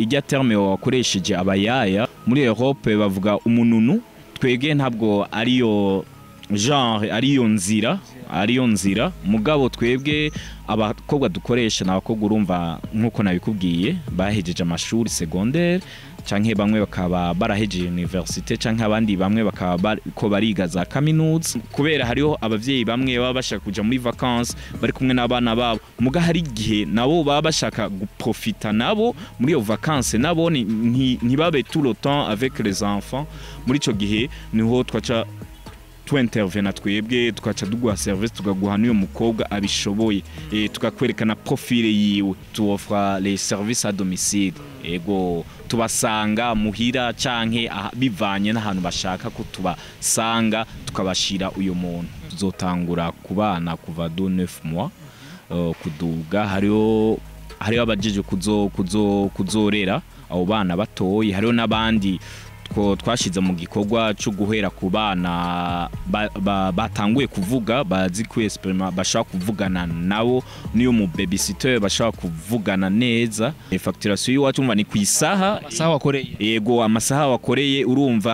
ijya terme wakoresheje abayaya muri Europe bavuga umununu twege ntabwo ariyo genre ariyo nzira ariyo nzira mugabo twebwe abakobwa dukoresha ni abakobwa urumva nk'uko nabikubwiye bahejeje amashuri secondaire canke bamwe bakaba barahejeje universite canke abandi bamwe bakaba bariko bariga za kaminuza kubera hariho abavyeyi bamwe baba bashaka kuja muri vacances bari kumwe n'abana babo muga hari igihe nabo baba bashaka guprofita nabo muri iyo vacances nabo ni- nti- ntibabe tout le temps avec les enfants muri ico gihe niho twaca tuintervena twebwe tukaca duguha service tukaguha n'uyo mukobwa abishoboye e, tukakwerekana profile yiwe tuofra les services à domicile ego tubasanga muhira canke aha- bivanye n'ahantu bashaka ko tubasanga tukabashira uyo muntu tuzotangura ku bana kuva do 9 mois uh, kuduga hariho hariho abajeje kuzo kuzo kuzorera abo bana batoye hariho n'abandi two twashize mu gikorwa cyo guhera ku bana ba- ba- batanguye kuvuga bazi ku experiment bashaka kuvugana nabo niyo mu babysitter bashaka kuvugana neza E, facturation y'iwacu umva ni ku isaha amasaha wakoreye yego amasaha wakoreye urumva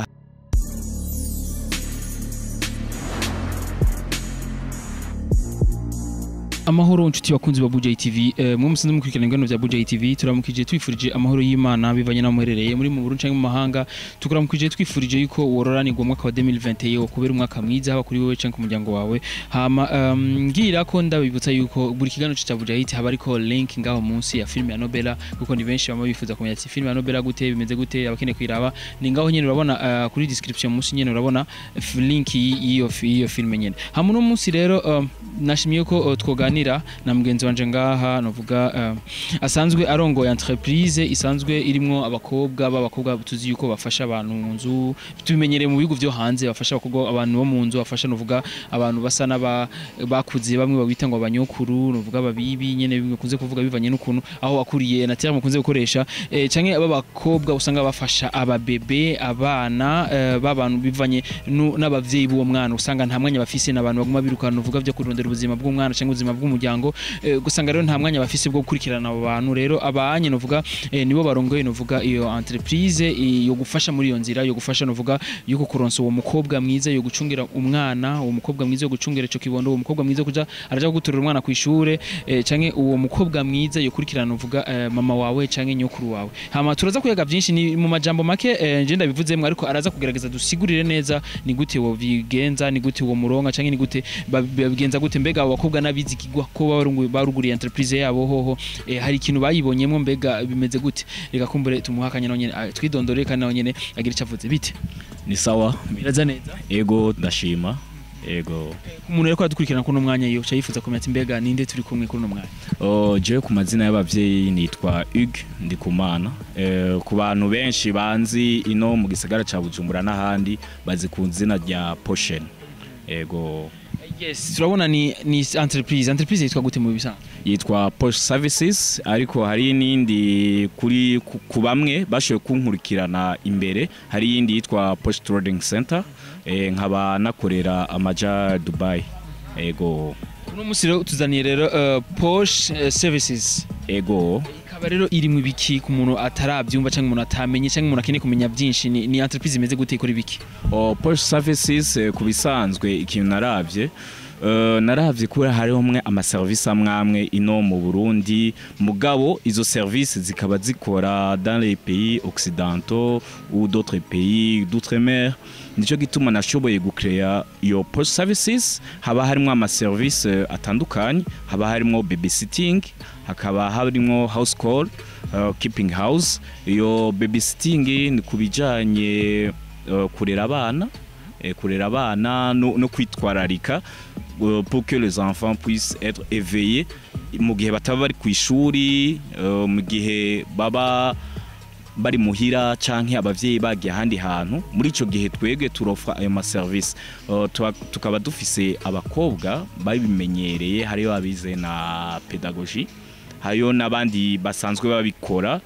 amahoro nshuti bakunzi ba Buja TV eh, mwe musanze mukurikirana ingano bya Buja TV turamukije twifurije amahoro y'Imana bivanye na muherereye muri mu Burundi canke mu mahanga tukuramukije twifurije yuko wororanirwa umwaka wa 2021 kubera umwaka mwiza haba kuri wewe canke ku muryango wawe hama um, ngira ko ndabibutsa yuko buri kiganiro cya Buja haba ariko link ngaho munsi ya film ya Nobela kuko ni benshi bama bifuza kumenya ati film ya Nobela gute bimeze gute abakeneye kuyiraba ni ngaho nyene urabona uh, kuri description munsi nyene urabona f- link y'iyo y'iyo film nyene hama no munsi rero um, nashimiye ko uh, twoganira na mugenzi wanje ngaha novuga uh, asanzwe arongoye entreprise isanzwe irimwo abakobwa b'abakobwa tuzi yuko bafasha abantu mu nzu tubimenyereye mu bihugu vyo hanze bafasha abakobwa abantu bo mu nzu bafasha novuga abantu basa n'aba bakuze bamwe babita ngo abanyokuru novuga babibi nyene bikunze kuvuga bivanye n'ukuntu aho wakuriye na terme mukunze gukoresha eh, canke aba bakobwa usanga bafasha ababebe abana eh, b'abantu bivanye nu- n'abavyeyi b'uwo mwana usanga nta mwanya bafise n'abantu baguma birukana uvuga vyo kurondera ubuzima bw'umwana canke ubuzima bw'umuryango eh, gusanga rero nta mwanya bafise bwo gukurikirana abo bantu rero abanye novuga eh, nibo barongoye novuga iyo entreprise eh, yo gufasha muri iyo nzira yo gufasha novuga yo kuronsa uwo mukobwa mwiza yo gucungira umwana uwo mukobwa mwiza yo gucungira ico kibondo uwo mukobwa mwiza yo kuja araja guturira umwana ku ishure eh, canke uwo mukobwa mwiza yo kurikirana novuga eh, mama wawe canke nyokuru wawe hama turaza kuyaga vyinshi ni mu majambo make eh, nje ndabivuzemwo ariko araza kugerageza dusigurire neza ni gute wo bigenza ni gute wo muronka canke ni gute babi- babigenza gute mbega abo bakobwa n'abizigirwa ko barungu- baruguriye entreprise yabo hoho eh, hari ikintu bayibonyemwo mbega bimeze gute reka kumbure tumuha akanya nawe nyene ah, twidondorere kandi nawe nyene agira ico avuze bite ni sawa biraza neza ego ndashima ego umuntu rero ko aradukurikirana kuno mwanya yo yifuza kumenya ati mbega ninde turi kumwe kuri uno mwanya Oh, jewe ku mazina y'abavyeyi nitwa Hugues Ndikumana eh, ku bantu benshi banzi ino mu gisagara ca Bujumbura n'ahandi bazi ku izina rya Potion ego yes turabona ni ni entreprise entreprise yitwa gute mu bisanzwe yitwa Posh Services ariko hari n'indi kuri ku- ku bamwe bashoboye kunkurikirana imbere hari iyindi yitwa Posh Trading Center eh, nkaba nakorera amaja Dubai ego uno munsi rero tuzaniye rero uh, Porsche uh, services ego ikaba rero iri mu biki ku muntu atarabyumva cyangwa umuntu atamenye cyangwa umuntu akeneye kumenya byinshi ni, ni entreprise imeze gute ikora ibiki o Posh Services eh, ku bisanzwe ikintu naravye Uh, naravye kubera hariho mwe amaservice amwe amwe ino mu Burundi mugabo izo services zikaba zikora dans les pays occidentaux ou d'autres pays d'outre-mer nico gituma nashoboye gucrea iyo Posh Services haba harimo amaservice eh, atandukanye haba harimo babysitting hakaba harimo house call uh, keeping house iyo babysitting ni kubijanye uh, kurera abana eh, kurera abana no, no kwitwararika uh, pour que les enfants puissent être éveillés mu gihe bataba bari ku ishuri uh, mu gihe baba bari muhira canke abavyeyi bagiye ahandi hantu muri ico gihe twebwe turofra ayo maservice uh, tuba- tukaba dufise abakobwa babimenyereye hariyo abize na pedagogie hariyo n'abandi basanzwe babikora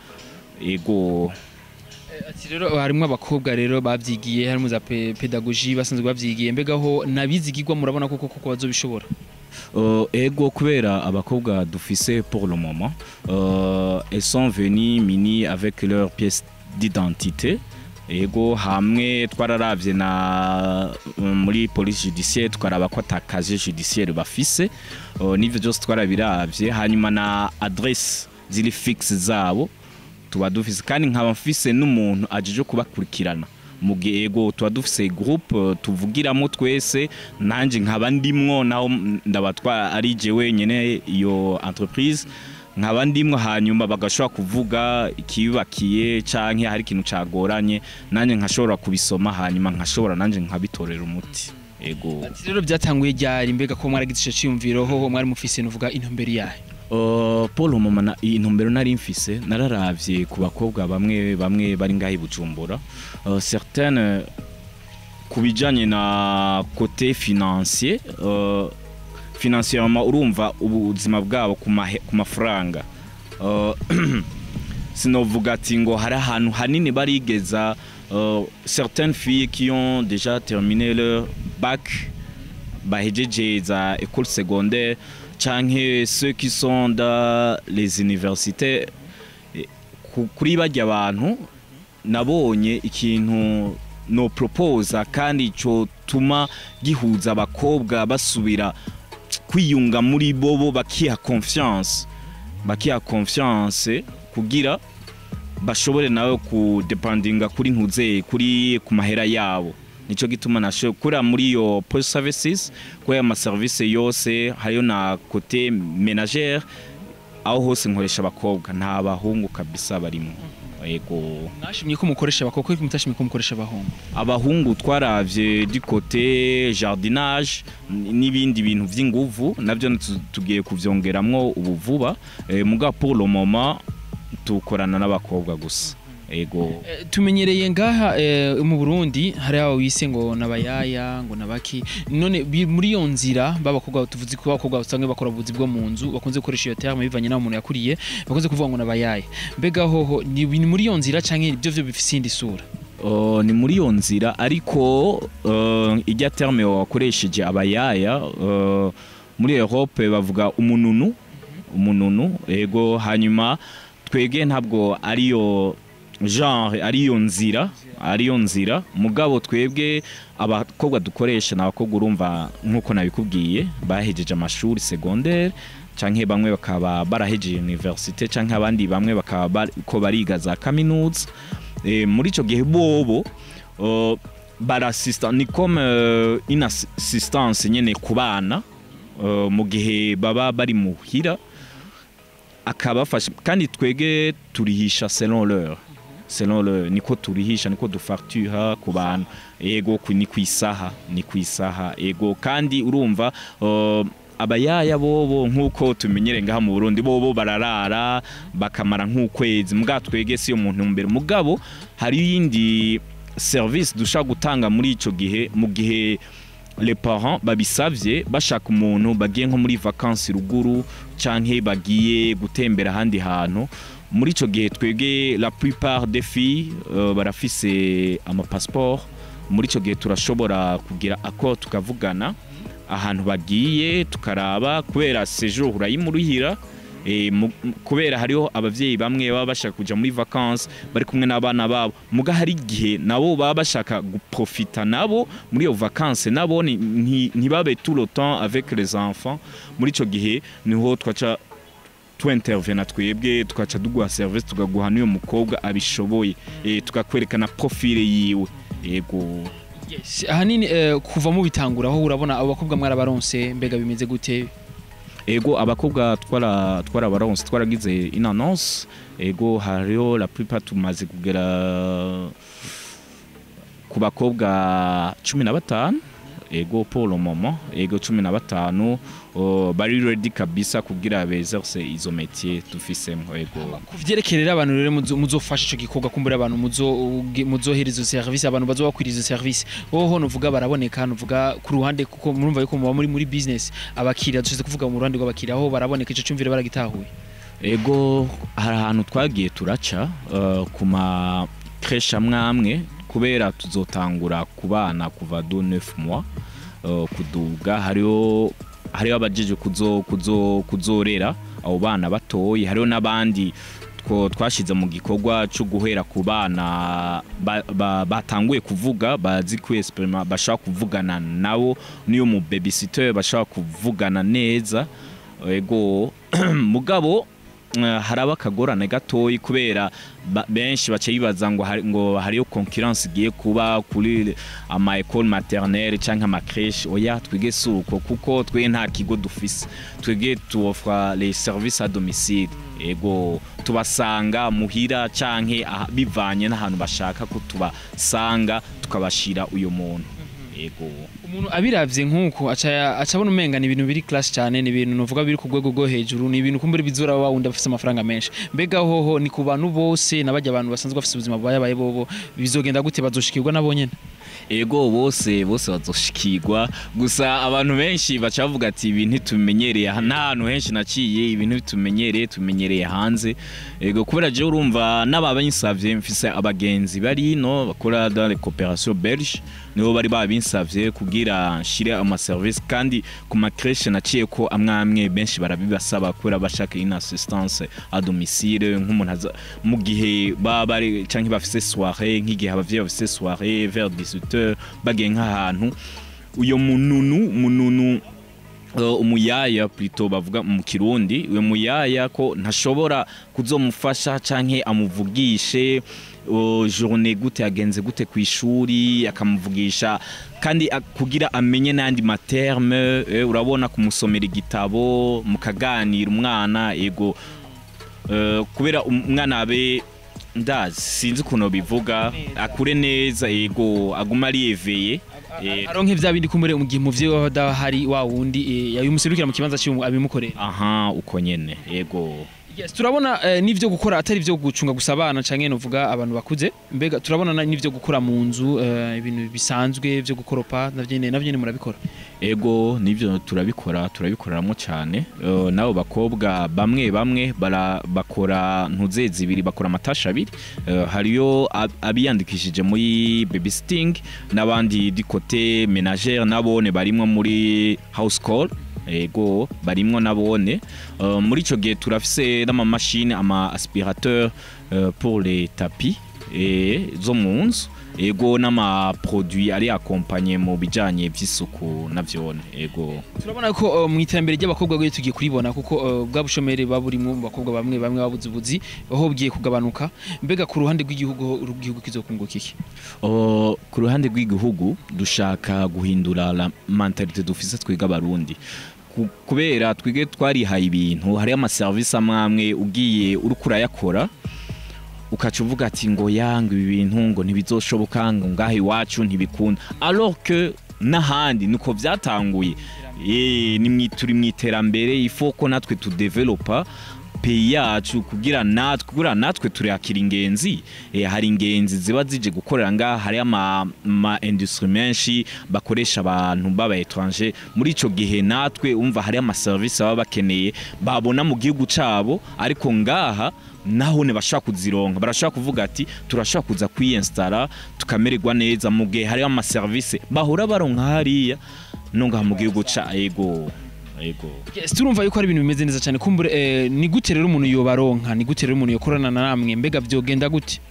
ego ati rero harimo abakobwa rero babyigiye harimo za pe- pedagogie basanzwe babyigiye mbega ho nabizigirwa murabona koko koko bazobishobora Euh, ego kubera abakobwa dufise pour le moment euh, elles sont venues mini avec leur pièce d'identité ego hamwe twararavye na muri police judiciaire twaraba ko atakaje judiciaire bafise uh, n'ivyo byose twarabiravye hanyuma na adresse ziri fixe zabo tuba dufise kandi nkaba mfise n'umuntu ajeje kubakurikirana mu gihe ego tuba dufise groupe uh, tuvugiramo twese nanje nkaba ndimwo naho ndaba twa ari je wenyene iyo entreprise nkaba ndimwo hanyuma bagashobora kuvuga ikibakiye canke hari ikintu cagoranye nanjye nkashobora kubisoma hanyuma nkashobora nanjye nkabitorera umuti ego Ati rero byatanguye ryari mbega ko mwaragize ico ciyumviro ho mwari mufise nuvuga intumbero yahe Uh, paul mama na- iyi ntumbero nari mfise nararavye ku bakobwa bamwe bamwe bari ngaho i bujumbura uh, certaines ku bijanye na côté financier uh, financièrement urumva ubuzima bwabo ku mahe- ku mafaranga Uh, sinovuga ati ngo hari ahantu hanini barigeza uh, certaines filles qui ont déjà terminé leur bac bahejeje za école secondaire canke ceux qui sont dans les universités Eh, ku- kuri barya abantu nabonye ikintu no proposa kandi cotuma gihuza abakobwa basubira kwiyunga muri bobo bakiha confiance bakiha confiance kugira bashobore nawe kudepandinga kuri ntuze kuri ku mahera yabo nico gituma nasho kura muri iyo post services ko ya service yose hariyo na côté ménagère aho hose nkoresha abakobwa nta bahungu kabisa barimo yego mwashimye ko mukoresha abakobwa ariko mutashimye ko mukoresha abahungu abahungu twaravye du côté jardinage n- n'ibindi bintu vy'inguvu navyo tu- tugiye kuvyongeramwo ubu vuba eh, muga pour le moment tukorana n'abakobwa gusa ego Eh, tumenyereye ngaha eh, mu Burundi hari aho wise ngo nabayaya ngo nabaki none bi- muri iyo nzira b'abakobwa tuvuze ko abakobwa usanga bakora ubuzi bwo mu nzu bakunze gukoresha iyo terme bivanye n'aho umuntu yakuriye bakunze kuvuga ngo nabayaya mbega hoho ni ni muri iyo nzira canke ibyo byo bifise indi sura Uh, ni muri iyo nzira ariko uh, ijya terme wakoresheje abayaya uh, muri Europe bavuga umununu umununu ego hanyuma twege ntabwo ariyo genre ariyo nzira ariyo nzira mugabo twebwe abakobwa dukoresha ni abakobwa urumva nk'uko nabikubwiye bahejeje amashuri secondaire canke bamwe bakaba barahejeje universite canke abandi bamwe bakaba bariko bariga za kaminuza Eh, muri ico gihe bobo uh, barasista ni comme uh, une assistance nyene ku bana uh, mu gihe baba bari muhira akabafasha kandi twege turihisha selon l'heure selon le niko turihisha niko dufactura ku bantu ego ku- ni kwisaha ni kwisaha ego kandi urumva uh, abayaya bobo nk'uko tumenyere ngaha mu Burundi bobo bararara bakamara nk'ukwezi muga twege si umuntu mbere mugabo hari yindi service dushaka gutanga muri ico gihe mu gihe les parents babisavye bashaka umuntu bagiye nko muri vacances ruguru canke bagiye gutembera ahandi hantu muri ico gihe twebwe la plupart des filles uh, barafise ama passeport muri ico gihe turashobora kugira accord tukavugana ahantu bagiye tukaraba kubera séjour urayimuruhira e, mu- m- kubera hariho abavyeyi bamwe baba bashaka kuja muri vacances bari kumwe n'abana babo muga hari igihe nabo baba bashaka guprofita nabo muri iyo vacances nabo ni- nti- ntibabe tout le temps avec les enfants muri ico gihe niho twaca twintervena twebwe tukaca duguha service tukaguha n'uyo mukobwa abishoboye e, tukakwerekana profile yiwe yego yes. ahanini eh, kuva mu bitangura aho urabona abo bakobwa mwarabaronse mbega bimeze gute ego abakobwa twara twarabaronse twaragize une annonce ego hariho la plupart tumaze kugera ku bakobwa cumi na batanu ego pour le moment ego cumi na batanu oh, bari ready kabisa kugira bezerse izo métier dufisemo ego kuvyerekerera abantu rero muzo- muzofasha ico gikorwa kumbura abantu muzo- uge- muzohereza izo service abantu bazobakwiriza izo service hoho nuvuga baraboneka nuvuga ku ruhande kuko murumva yuko muba muri muri business abakiriya dushize kuvuga mu ruhande rw'abakiriya aho baraboneka ico cumvire baragitahuye ego hari ahantu twagiye turaca uh, ku ma creche amwe amwe kubera tuzotangura ku bana kuva do 9 mois uh, kuduga hariho hariho abajeje kuzo kuzo kuzorera abo bana batoyi hariho n'abandi two twashize mu gikorwa cyo guhera ku bana ba- ba- batanguye kuvuga bazi kwesperima bashaka kuvugana nabo niyo mu babysitter bashaka kuvugana neza ego mugabo eh, haraba akagorane gatoyi kubera ba- benshi bace bibaza ngo hari- ngo hariyo concurrence igiye kuba kuri ama école maternelle canke ama crèche oya twige suko kuko twe nta kigo dufise twege tuofra les services à domicile ego tubasanga muhira canke aha- bivanye n'ahantu bashaka ko tubasanga tukabashira uyo muntu ego umuntu abiravye nk'uko aca aca abona umenga ni ibintu biri class cyane ni ibintu nuvuga biri ku rwego rwo hejuru ni ibintu kumbura bizura wa wundi afise amafaranga menshi mbega hoho ni ku bantu bose nabajya abantu basanzwe bafise ubuzima bwayabaye bobo bizogenda gute bazoshikirwa nabo nyene ego bose bose bazoshikirwa gusa abantu benshi baca bavuga ati ibi ntitumenyereye aha nta hantu henshi naciye ibi ntitumenyereye tumenyereye hanze ego kubera je urumva n'ababinsavye mfise abagenzi bari no bakora dans les coopérations belge nibo bari babinsavye kugira nshire ama service kandi ku ma crèche naciye ko amwe amwe benshi barabibasaba kubera bashaka une assistance à domicile nk'umuntu aza mu gihe baba bari canke bafise soirée nk'igihe abavyeyi bafise soirée vers 18h bagiye nk'ahantu uyo mununu mununu uh, umuyaya plutôt bavuga mu kirundi uyo muyaya ko ntashobora kuzomufasha canke amuvugishe uh, journée gute yagenze gute ku ishuri akamuvugisha kandi a- kugira amenye n'andi materme eh, urabona kumusomera igitabo mukaganira umwana ego eh, kubera umwana abe ndazi sinzi ukuntu bivuga akure neza ego aguma ariyeveye eh, aronke vya bindi kumbure mu gihe umuvyeyi wawe adahari wa wundi eh, yabimuserukira mu kibanza cy'umu abimukorera aha uko nyene ego Yes, turabona eh, n'ivyo gukora atari ivyo gucunga gusa abana canke novuga abantu bakuze mbega turabona na- n'ivyo gukora mu nzu eh, ibintu bisanzwe vyo gukoropa navyo nyene navyo nyene murabikora ego nivyo turabikora turabikoreramwo cyane uh, nabo bakobwa bamwe bamwe bara bakora ntuze zibiri bakora amatasha abiri uh, hariyo ab- abiyandikishije muri babysitting n'abandi di kote menagere nabone barimwo muri house call ego barimwo nabone uh, muri ico gihe turafise n'amamashini ama aspirateur uh, pour les tapis eh, zo mu nzu ego n'amaproduit ari akompanye mu bijanye vy'isuku navyone ego turabona ko eh, mu iterambere ry'abakobwa rero tugiye kuribona kuko eh, bwa bushomeri baburimwo mu bakobwa bamwe bamwe babuze ubuzi aho bugiye kugabanuka mbega ku ruhande rw'igihugu ho igihugu kizokunguka iki Uh, ku ruhande rw'igihugu dushaka guhindura la mentalite dufise twiga abarundi Ku- kubera twige twarihaye ibintu hariyo amaserivisi amwe amwe ugiye uriko urayakora ukaca uvuga ati ngo yanga ibi bintu ngo ntibizoshoboka ngo ngaha iwacu ntibikunda alors que n'ahandi niko byatanguye Eh, ni mwi- turi mu iterambere ifo ko natwe tudevelopa peyi yacu kugira natwe kugira natwe turakira ingenzi eh, hari ingenzi ziba zije gukorera ngaha hari ama, ama industrie menshi bakoresha abantu baba étranger muri ico gihe natwe umva hari ama service baba bakeneye babona mu gihugu cabo ariko ngaha naho ne bashaka kuzironka barashaka kuvuga ati turashaka kuza kwiyinstara tukamererwa neza mu gihe hari ama service bahora baronka hariya no ngaha mu gihugu ca ego ego yes, turumva yuko ari ibintu bimeze neza cyane kumbure eh, ni gute rero umuntu yobaronka ni gute rero umuntu yokorana na namwe mbega vyogenda gute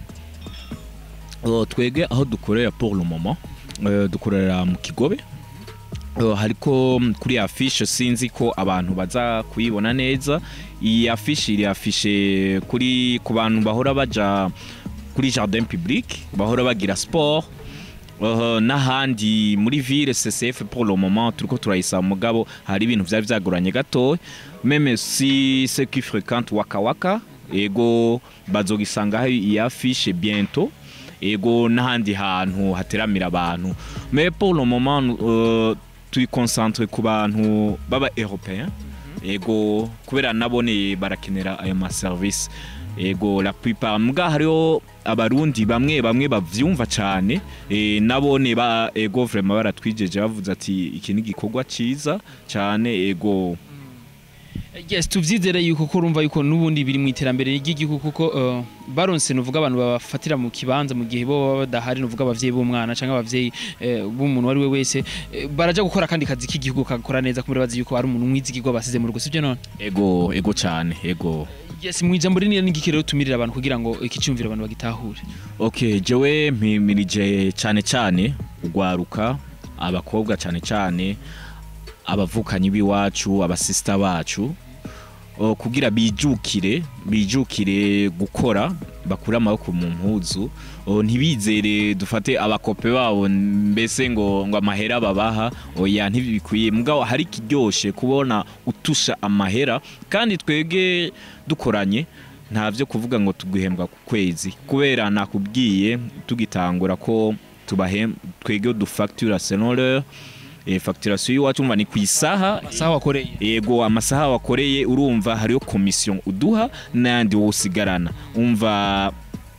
Uh, twege aho dukorera pour le moment uh, dukorera mu kigobe Uh, hariko mm, kuri afishe sinzi ko abantu baza kuyibona neza iyi afishe iri afishe kuri ku bantu bahora baja kuri jardin public bahora bagira sport Uh, n'ahandi muri ville CCF pour le moment turiko turayisaba mugabo hari ibintu vyari vyagoranye gato meme si ceux qui fréquentent waka waka ego bazogisangaho iyi afishe bientôt ego n'ahandi hantu hateramira abantu mais pour le moment uh, turi concentre ku bantu baba européen ego kubera nabone barakenera ayo maserivisi ego la plupart mbwa hariho abarundi bamwe bamwe bavyumva cane e, nabone ba ego vraiment baratwijeje bavuze ati iki ni igikorwa ciza cane ego yes tuvyizere yuko ko urumva yuko n'ubundi biri mu iterambere ry'igihugu kuko uh, baronse nuvuga abantu babafatira mu kibanza mu gihe bo baba badahari nuvuga abavyeyi b'umwana canke abavyeyi eh, b'umuntu wari we wese eh, baraja gukora kandi kazi k'igihugu kagakora neza kumbe bazi yuko ari umuntu mwizigirwa basize mu rugo sivyo none ego ego cyane ego yes mu ijambo rinini n'igiki rero tumirira abantu kugira ngo iki cyumviro abantu bagitahure okay jewe mpimirije cyane cyane ugwaruka abakobwa cyane cyane abavukanyi b'iwacu abasista bacu o, kugira bijukire bijukire gukora bakure amaboko mu mpuzu o, ntibizere dufate abakope babo mbese ngo ngo amahera babaha oya ntibikwiye mugabo hari kiryoshe kubona utusha amahera kandi twebwe dukoranye nta byo kuvuga ngo tuguhembwa ku kwezi kubera nakubwiye tugitangura ko tubahem twebwe dufactura selon e, facturation y'iwacu umva ni ku isaha sawa wakoreye yego amasaha wakoreye urumva hariyo komisiyo uduha n'ayandi wowe usigarana umva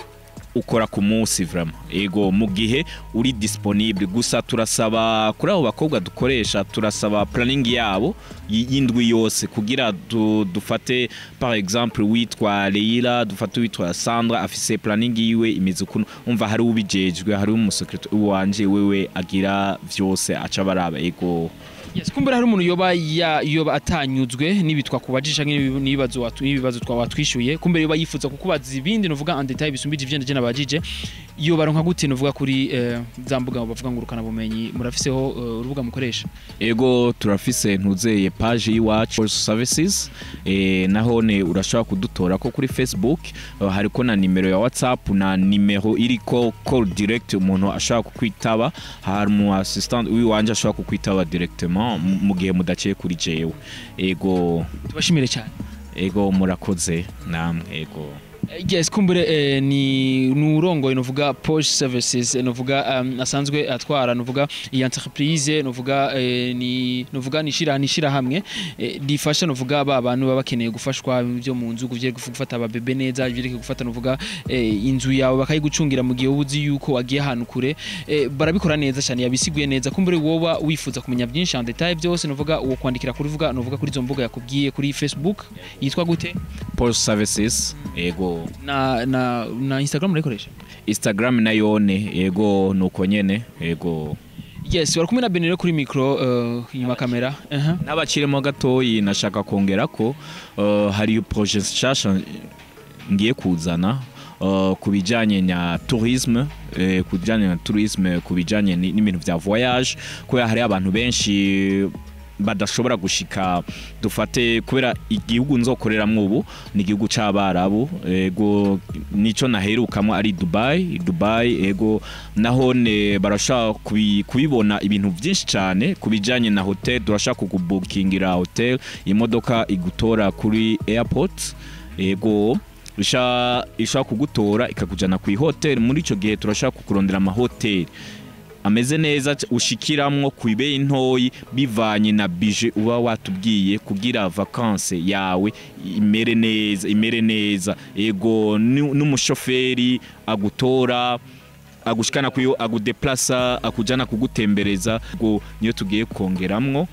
ukora ku munsi vraiment yego mu gihe uri disponible gusa turasaba kuri abo bakobwa dukoresha turasaba planning yabo y- y'indwi yose kugira du, dufate par exemple witwa Leila dufate witwa Sandra afise planning yiwe imeze ukuntu umva hari ubijejwe hari umusekretari wanje wewe agira vyose aca baraba yego yes kumbura hari umuntu yoba ya yoba atanyuzwe n'ibitwa kubajisha n'ibibazo watu n'ibibazo twa watwishuye kumbere yoba yifuza kukubaza ibindi novuga en detail bisumbije ivyo ndaje nabajije iyo baronka gute novuga kuri eh, za mbuga bavuga ngo urukana bumenyi murafiseho eh, urubuga mukoresha ego turafise ntuzeye page y'iwacu services e, nahone urashobora kudutora ko kuri facebook uh, hariko na nimero ya whatsapp na nimero iriko call direct umuntu ashobora kukwitaba hari umu assistant wiwanje ashobora kukwitaba directement mu- mu gihe mudaciye kuri jewe ego tubashimire cyane ego murakoze namwe ego Eh, yes kumbure eh, ni nurongoye novuga Posh Services eh, novuga um, asanzwe atwara novuga iyi entreprise novuga eh, ni novuga nishira nishira hamwe eh, rifasha novuga ba bantu baba bakeneye gufashwa byo mu nzu kuvye gufata ababebe neza byo gufata novuga eh, inzu yawe bakayigucungira mu gihe ubuzi yuko wagiye ahantu kure eh, barabikora neza cyane yabisiguye neza kumbure woba wifuza kumenya byinshi en detail byose novuga uwo kwandikira kuri vuga novuga kuri zo mbuga yakubwiye kuri Facebook yitwa gute post services ego na na na Instagram murayikoresha instagram nayone ego nuko nyene ego yes bari kumwe na Benero kuri micro uh, inyuma kamera uh -huh. n'abakirimo gatoyi nashaka kongera ko uh, hari projet nshasha ngiye kuzana uh, ku bijyanye na tourisme eh, ku bijyanye na tourisme ku bijyanye ni- n'ibintu bya voyage kubera hari abantu benshi badashobora gushika dufate kubera igihugu nzokoreramo ubu ni igihugu c'abarabu ego nico naherukamo ari Dubai Dubai ego nahone barashaka kubi- kubibona ibintu byinshi cyane ku bijyanye na hotel turashaka kukubukingira hotel imodoka igutora kuri airport ego isha ishaka kugutora ikakujyana ku ihoteli muri icyo gihe turashaka kukurondera amahoteli ameze neza c- ushikiramwo ku ibeyi ntoyi bivanye na bije uba watubwiye kugira vakanse yawe imere neza imere neza ego nu- n'umushoferi agutora agushikana kuyo agudeplasa akujana kugutembereza ngo niyo tugiye kongeramwo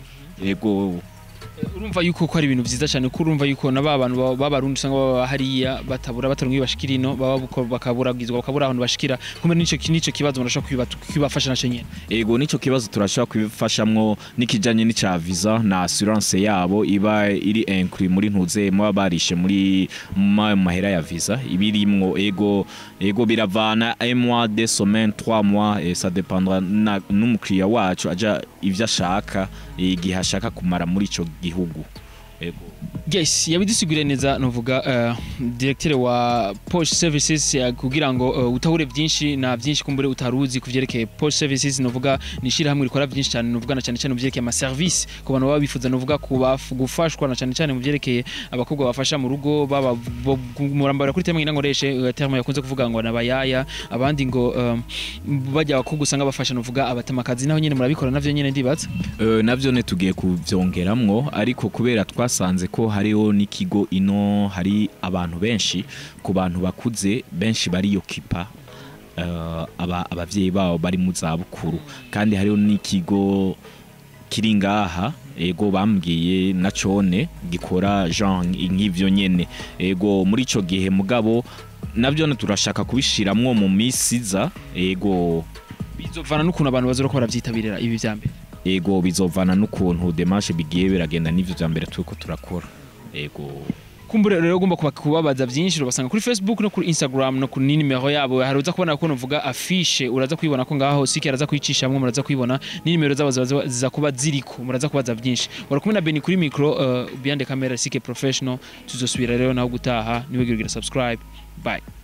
ego urumva yuko ko ari ibintu byiza cyane kuko urumva yuko na ba bantu baba- b'abarundi usanga baba hariya batabura bataronka iyo bashikira ino baba buko- bakaburagizwa bakabura ahantu bashikira kumbe nico nico kibazo murashobora kubiba- kubafasha naco nyene ego nico kibazo turashobora kubifashamwo n'ikijanye n'ica visa na assurance yabo iba iri inclus muri ntuze muba barishe muri mu mahera ya visa ibirimwo ego ego biravana un mois deux semaines trois mois et ça dépendra na- n'umukiriya wacu aja ivyo ashaka igihe ashaka kumara muri ico gihugu ego yes yabidusiguriye neza novuga uh, directeur wa Posh Services ya kugira ngo uh, utahure byinshi na byinshi kumbure utaruzi kuvyerekeye Posh Services novuga nishira hamwe rikora byinshi cyane novuga na cyane cyane mu vyerekeye ama service ku bantu baba bifuza novuga kubaf- gufashwa na cyane cyane mu vyerekeye abakobwa bafasha mu rugo baba bo- murambara kuri terme ngoreshe uh, terme yakunze kuvuga ngo nabayaya abandi ngo um, bajya abakobwa usanga bafasha novuga abatamakazi naho nyene murabikora navyo nyene ndibaza Eh, navyo ne tugiye kuvyongeramwo ariko kubera twasanze ko hariho n'ikigo ino hari abantu benshi ku bantu bakuze benshi bariyokipa uh, aba, abavyeyi babo bari mu zabukuru kandi hariho n'ikigo kiri ngaha ego bambwiye na cone gikora genre nk'ivyo nyene ego muri ico gihe mugabo navyo turashaka kubishiramwo mu misi iza ego bizovana n'ukuntu abantu bazora ko baravyitabirira ibi vya mbere ego bizovana n'ukuntu demarche bigiye biragenda n'ivyo vya mbere turiko turakora ego kumbure rero ugomba kuba- kubabaza byinshi urabasanga kuri facebook no kuri instagram no kuri nimero yabo hari uza kubona ko novuga afishe uraza kuyibona ko ngaho sike araza kuyicishamwe muraza kuyibona n'inimero zabo ziba- ziba- ziza kuba ziriko muraza kubaza byinshi wari kumwe na Beni kuri micro uh, behind the camera sike professional tuzosubira rero naho gutaha niwe gira subscribe bye